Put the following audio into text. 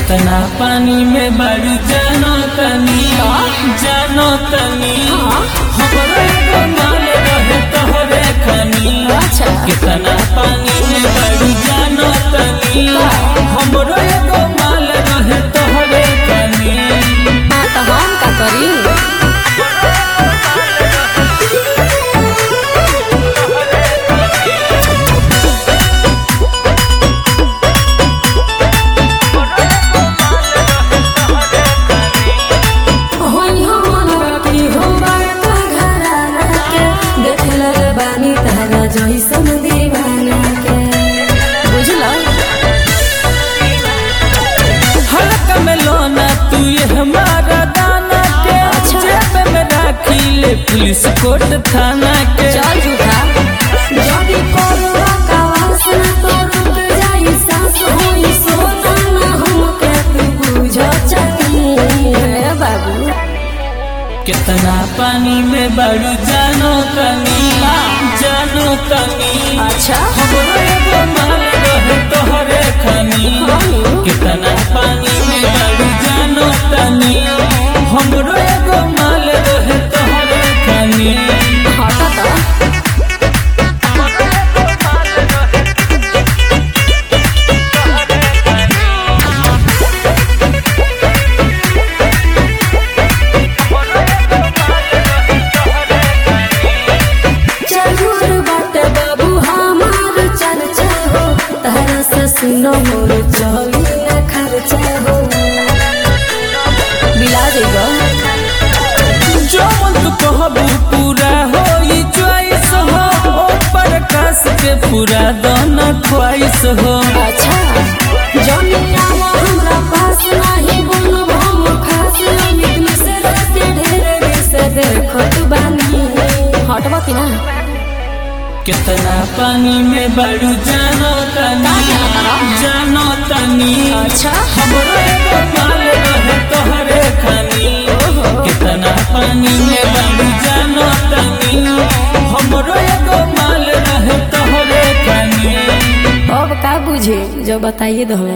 कितना पानी में बारू जानो तनी जानो तनी हमरो एगो माल रहे तोहरे खनी अच्छा। कितना पानी में बारू जानो तनी हमरो एगो माल रहे तोहरे खनी हाँ तो हम का करी होई हमन रखी हो बड़का घराना के देख लग बानी तारा जइसन दीवाना के बुझलो हल्का में लोना तू ये हमारा दाना के अच्छा। जेब में राखी ले पुलिस कोर्ट थाना के चल झूठा जदी कोरवा का वासना तो रुक जाई सांस होई सोना ना हमके तू बुझ चली हे बाबू कितना पानी में बारू जानो तनी जानो तनी अच्छा हमरो एगो माल रहे तोहरे खनी कितना पानी में बारू जानो तनी हमरो एगो माल रहे तोहरे खनी हटा तो चलूर बाटे बाबू हमार चर्चा हो तारा से सुनो मोर चली न खर्चा हो बिला देगा जो मन तू कहबू पूरा हो ई चॉइस हो ओ प्रकाश के पूरा दोनों ख्वाइस हो अच्छा जमिया वो हमरा पास नहीं बोलो हम खास अमित मिश्रा के ढेर से देखो तू बानी हटवा की ना कितना पानी में बारू जानो तनी जानो तनी अच्छा हमरो एगो माल रहे तोहरे खनी कितना पानी में बारू जानो तनी हमरो एगो माल रहे तोहरे खनी अब का बुझे जो बताइए दो हमें